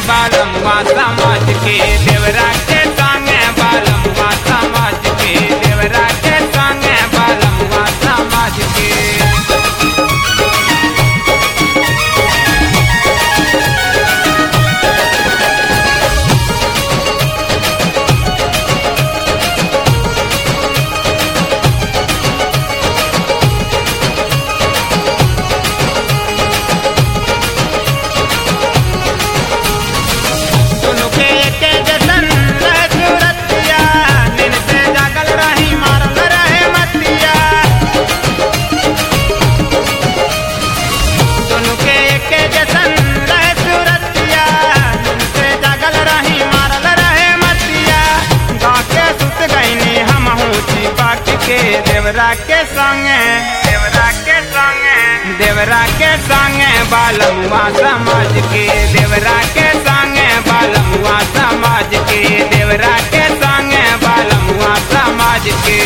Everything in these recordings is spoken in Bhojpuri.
बालमुआ समाज के देवरा के संगे बालमुआ समाज के देवरा के संगे बालमुआ समाज के दुनु के एके जैसन रहे सूरतिया दिन से जागल रही मारल रहे मतिया दुनु के एके जैसन रहे सूरतिया दिन से जागल रही मारल रहे मतिया गाके सुत गईनी हम छिपा के देवरा के संगे देवरा के संगे देवरा के संगे बालमुआ समाज के देवरा के संगे बालमुआ समाज के देवरा के संगे बालमुआ समाज के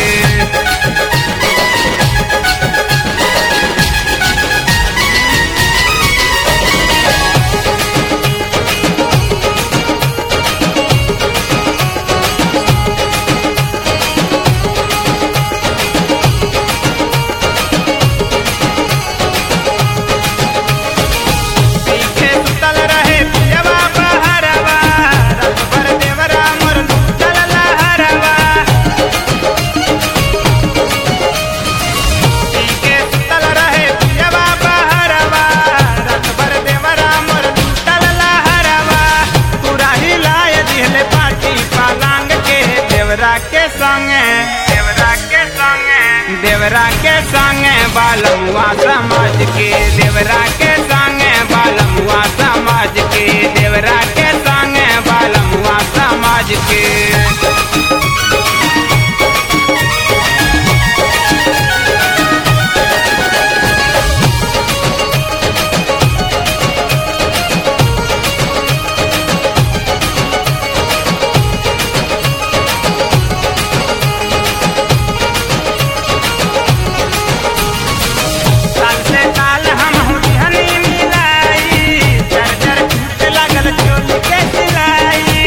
पीछे सुतल रहे पियवा बहरवा रात भर देवरा मोर लूटल लहरवा पीछे सुतल रहे पियवा बहरवा रात भर देवरा मोर लूटल लहरवा पूरा हिलाए दिहले पाटी पालांग के देवरा के संगे देवरा के संगे देवरा के संगे बालमुआ समाज के देवरा के संगे बालमुआ समाज के देवरा के संगे बालमुआ समाज के साल से काल हम हुलिहनी मिलाई चर चर टूट लगल चोली के सिलाई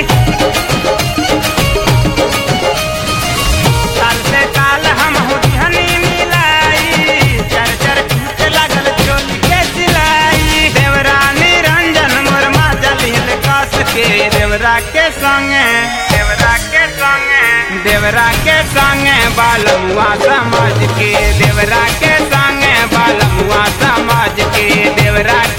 साल से काल हम हुलिहनी मिलाई चर चर टूट लगल चोली के सिलाई देवरानी रंजन मुरमा जलिल कस के देवरा के संगे देवरा के संगे देवरा के संगे बालमुआ समाज के देवरा के संगे बालमुआ समाज के देवरा